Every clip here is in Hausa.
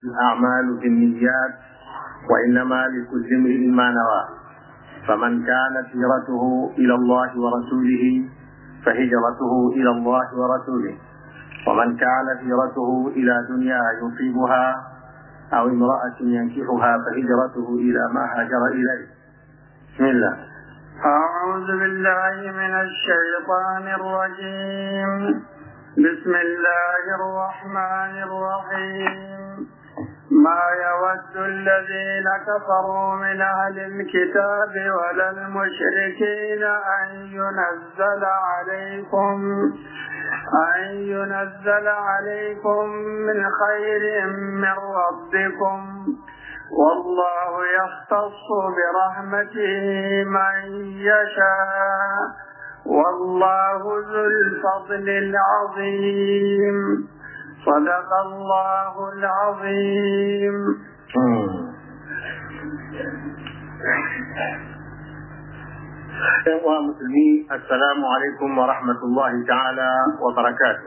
الأعمال بالنيات وإنما لكل امرئ ما نوى فمن كانت هجرته إلى الله ورسوله فهجرته إلى الله ورسوله ومن كانت هجرته إلى دنيا يصيبها أو امرأة ينكحها فهجرته إلى ما هاجر إليه بسم الله أعوذ بالله من الشيطان الرجيم بسم الله الرحمن الرحيم ما يود الذين كفروا من أهل الكتاب ولا المشركين أن ينزل عليكم أن ينزل عليكم من خير من ربكم والله يختص برحمته من يشاء والله ذو الفضل العظيم صدق الله العظيم uwa musulmi assalamu alaikum wa rahmatullahi ta'ala wa barakatuh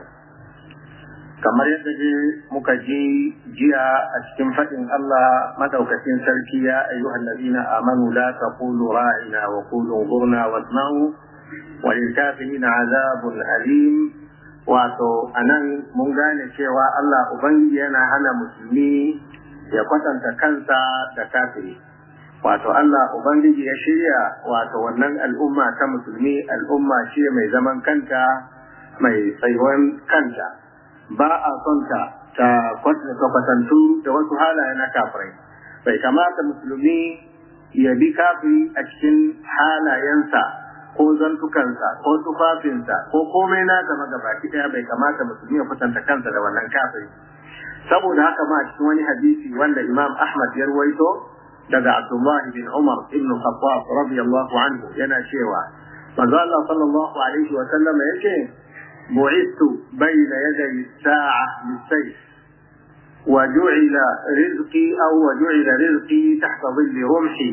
kamar yadda je muka ji jiya a cikin faɗin Allah madaukakin sarki ya ayyuhal ladina amanu la taqulu ra'ina wa qulu zurna wasma'u wa lil kafirin azabun alim wato anan mun gane cewa Allah ubangiji yana hana musulmi ya kwatanta kansa da kafiri wato Allah Ubangiji ya shirya wato wannan al'umma ta musulmi al'umma ce mai zaman kanta mai tsayuwan kanta ba a son ta ta kwatantu da wasu halaye na kafirai bai kamata musulmi ya bi kafiri a cikin halayensa ko zantukansa ko tufafinsa ko komai na gama gabaki daya bai kamata musulmi ya kwatanta kansa da wannan kafiri saboda haka ma a cikin wani hadisi wanda imam ahmad ya ruwaito daga Abdullah bin Umar ibn Khattab radiyallahu anhu yana cewa manzo Allah sallallahu alaihi wa sallam yace bu'ithu bayna yaday sa'a bis-sayf wa ju'ila rizqi aw wa ju'ila rizqi tahta dhilli rumhi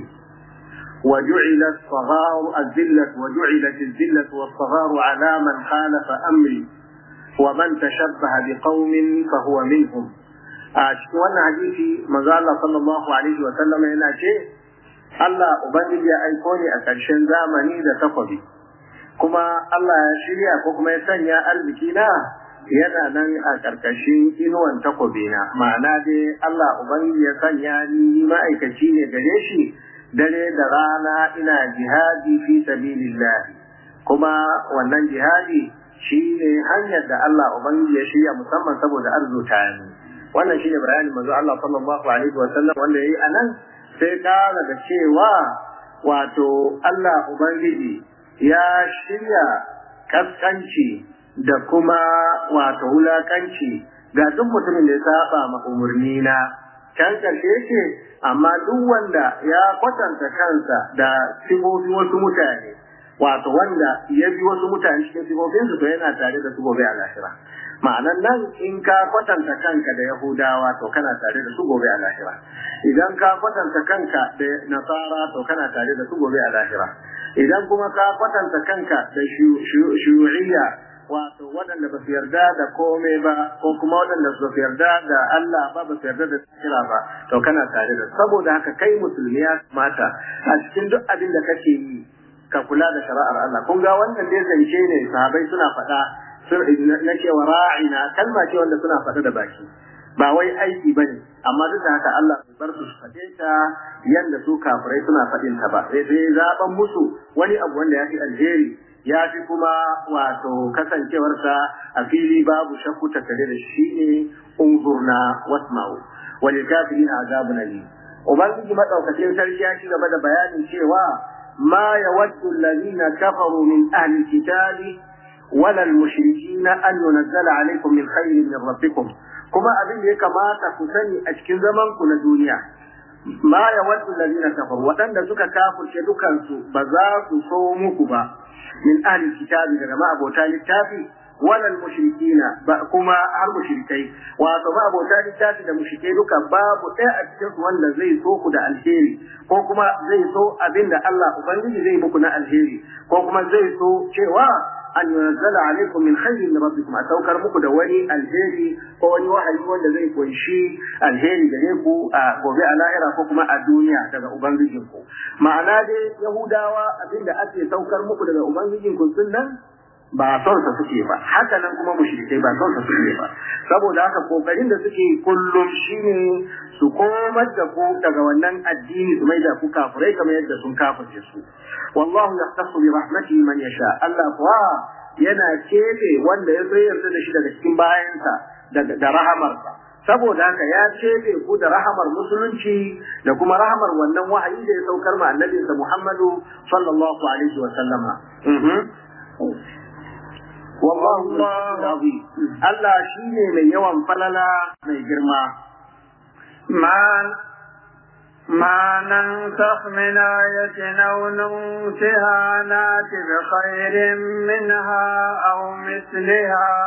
وجعل الصغار الذلة وجعلت الذلة والصغار على من خالف أمري ومن تشبه بقوم فهو منهم a cikin wannan hadisi manzo Allah sallallahu alaihi wa sallam yana ce Allah ubangiji ya aiko ni a ƙarshen zamani da takwabi kuma Allah ya shirya ko kuma ya sanya arziki na yana nan a ƙarƙashin inuwan takwabi na ma'ana dai Allah ubangiji ya sanya ni ma'aikaci ne gare shi dare da rana ina jihadi fi sabilillah kuma wannan jihadi shine hanyar da Allah ubangiji ya shirya musamman saboda arzuta ni wannan shine bayanin manzo Allah sallallahu alaihi wa sallam wanda yayi anan sai kara da cewa wato Allah ubangiji ya shirya kaskanci da kuma wato wulakanci ga duk mutumin da ya saba ma umurni na can karshe yake amma duk wanda ya kwatanta kansa da sifofi wasu mutane wato wanda ya bi wasu mutane cikin sifofinsu to yana tare da su gobe a lahira ma'anan nan in ka kwatanta kanka da yahudawa to kana tare da su gobe a lahira idan ka kwatanta kanka da nasara to kana tare da su gobe a lahira idan kuma ka kwatanta kanka da shuyu'iyya wato waɗanda ba su yarda da komai ba ko kuma waɗanda ba su yarda da Allah ba ba su yarda da kira ba to kana tare da saboda haka kai musulmi ya mata a cikin duk abin da kake yi ka kula da shari'ar Allah kun ga wannan dai zance ne sahabai suna faɗa na cewa ra'ina kalma ce wanda suna faɗa da baki ba wai aiki ba ne amma duk da haka Allah bai bar su faɗe ta yanda su kafirai suna faɗin ta ba sai sai zaben musu wani abu wanda ya fi alheri ya fi kuma wato kasancewarsa a fili babu shakku tattare da shi ne unzurna wasma'u wal kafirin azabun alim ubangiji madaukakin sarki ya ci gaba da bayanin cewa ma yawaddu alladhina kafaru min ahli kitabi ولا المشركين أن ينزل عليكم من خير من ربكم كما أبين لك ما تكسني أشكل زمن كل دنيا ما يود الذين كفروا وأن سك كافر شدوكا بزاك صومك با من أهل الكتاب كما أبو تالي التافي ولا المشركين كما المشركي وكما أبو تالي التافي da mushrikai duka babu ɗaya a cikin wanda zai so ku da alheri ko kuma zai so abin da Allah Ubangiji zai muku na alheri ko kuma zai so cewa an yunzala alaikum min khairin min rabbikum a saukar muku da wani alheri ko wani wahayi wanda zai kunshi alheri gare ku a gobe a lahira ko kuma a duniya daga ubangijinku ma'ana dai yahudawa abinda ake saukar muku daga ubangijinku sun nan ba son sa suke ba haka nan kuma mushrikai ba son sa suke ba saboda haka kokarin da suke kullum shine su komar da ku daga wannan addini su mai da ku kafirai kamar yadda sun kafirce su wallahu yahtassu bi rahmatihi man yasha Allah kuwa yana kebe wanda ya so yarda da shi daga cikin bayansa da rahamarsa saboda haka ya kebe ku da rahamar musulunci da kuma rahamar wannan wahayi da ya saukar ma annabinsa Muhammadu sallallahu alaihi wa sallama والله عظيم الله شيني من يوم فللا من جرما ما ما ننسخ من آية أو ننسها نات بخير منها أو مثلها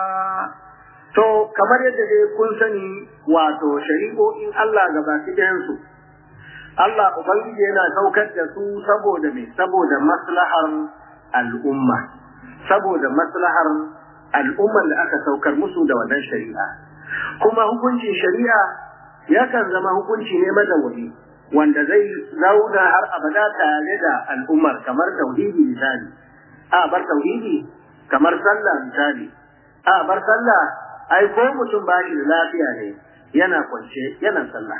To, kamar yadda dai kun sani wato shari'o'in Allah gabaki ɗayansu, Allah Ubangiji yana saukar da su saboda me, saboda maslahar al'umma. saboda maslahar al'ummar da aka saukar musu da wannan shari'a kuma hukuncin shari'a yakan zama hukunci ne madawwami wanda zai zauna har abada tare da al'ummar kamar tauhidi misali a bar tauhidi kamar sallah misali a bar sallah ai ko mutum ba shi da lafiya ne yana kwance yana sallah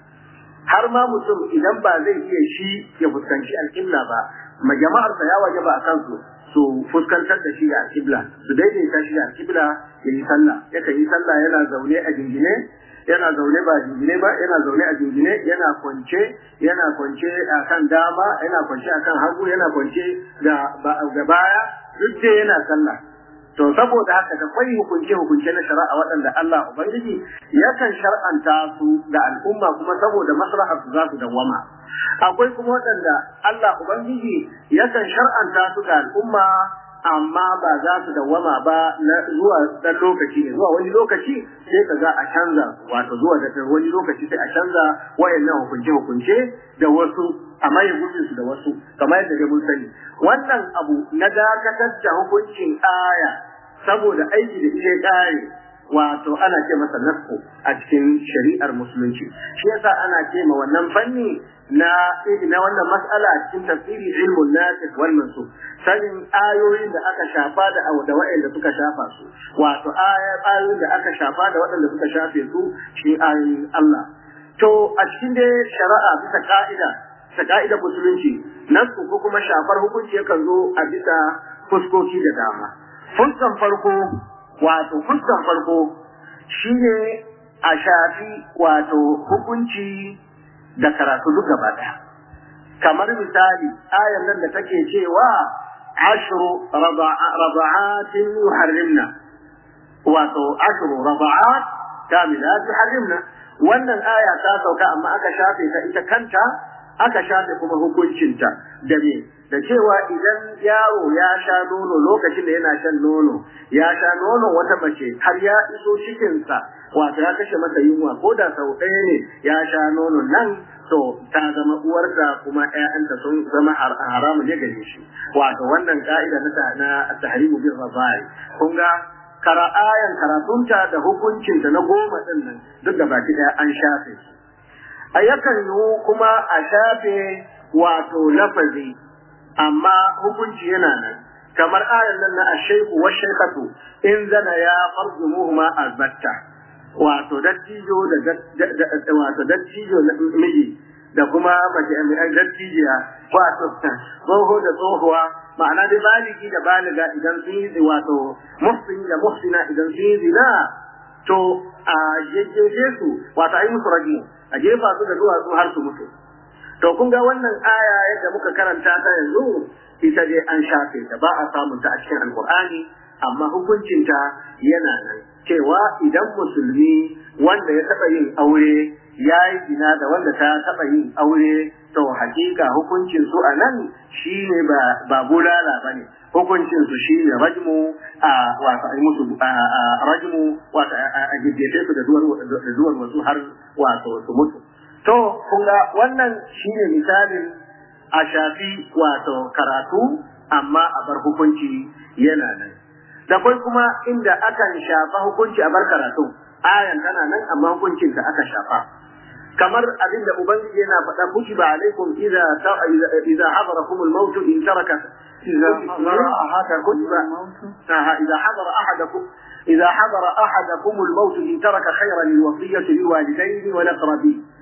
har ma mutum idan ba zai iya shi ya fuskanci alƙibla ba ma jama'arsa ya waje ba a kansu su fuskantar da shi da alƙibla su daidaita shi da alƙibla ya yi sallah yakan yi sallah yana zaune a jingine yana zaune ba jingine ba yana zaune a jingine yana kwance yana kwance a kan dama yana kwance a kan hagu yana kwance ga baya duk dai yana sallah to saboda haka da kwai hukunce hukunce na shari'a waɗanda Allah ubangiji yakan shar'anta su da al'umma kuma saboda maslahar su za su dawwama akwai kuma waɗanda Allah ubangiji yakan shar'anta su ga al'umma amma ba za su dawwama ba na zuwa dan lokaci ne zuwa wani lokaci sai ka ga a canza wato zuwa da wani lokaci sai a canza wayannan hukunce hukunce da wasu a maye gurbin su da wasu kamar yadda dai mun sani wannan abu na dakatar da hukuncin aya saboda aiki da ita kare wato ana ce masa nasko a cikin shari'ar musulunci shi yasa ana ce ma wannan fanni na na wannan mas'ala a cikin tafsiri ilmun nasikh wal mansukh sanin ayoyin da aka shafa da da waɗanda suka shafa su wato ayoyin da aka shafa da waɗanda suka shafe su shi ayoyin Allah to a cikin dai shari'a bisa ka'ida bisa ka'idar musulunci nasu ko kuma shafar hukunci yakan zo a bisa fuskoki da dama fuskan farko wato fuskan farko shine a shafi wato hukunci da karatu duk gaba ɗaya kamar misali ayar nan da take cewa ashru rada'atin yuharrimna wato ashru rada'at kamilat yuharrimna wannan aya ta sauka amma aka shafe ta ita kanta aka shafe kuma hukuncinta da me da cewa idan yaro ya sha nono lokacin da yana shan nono ya sha nono wata mace har ya iso cikinsa wato ya kashe masa yunwa ko da sau ɗaya ne ya sha nono nan to ta zama uwar da kuma ƴaƴanta sun zama haramu ne gare shi wato wannan ka'ida na na tahrimu bil razai kun ga kara ayan karatunta da hukuncinta na goma din nan duk da baki ɗaya an shafe shi a yakan yi kuma a shafe wato lafazi amma hukunci yana nan kamar ayan nan na ashaiku wa shaikatu in zana ya farjumuhuma albatta wato dattijo da wato dattijo na miji da kuma mace mai dattijiya wato tsoho da tsohuwa ma'ana dai baligi da baliga idan sun yi wato muhsin da muhsina idan sun yi zina to a jejjeje su wato ai musu rajimu a jefa su da duwatsu har su mutu to kun ga wannan aya yadda muka karanta ta yanzu ita dai an shafe ta ba a samun ta a cikin alkur'ani amma hukuncinta yana nan cewa idan musulmi wanda ya taɓa yin aure ya yi gina da wanda ta taɓa yin aure to hakika hukuncin su a nan shi ne ba bulala ba ne hukuncin su shi ne rajmu a wato a musu rajmu wato a gidjefe su da duwar wasu har wato su mutu to kun ga wannan shi ne misalin a shafi wato karatu amma a bar hukunci yana nan da kai kuma inda akan shafa hukunci a bar karatu ayan tana nan amma hukuncin da aka shafa kamar abinda ubangiji yana faɗa kutiba alaikum idza idza hadarakum al-maut in taraka إذا حضر أحدكم إذا حضر أحدكم إذا حضر أحدكم الموت إن ترك خيرا الوصية للوالدين والأقربين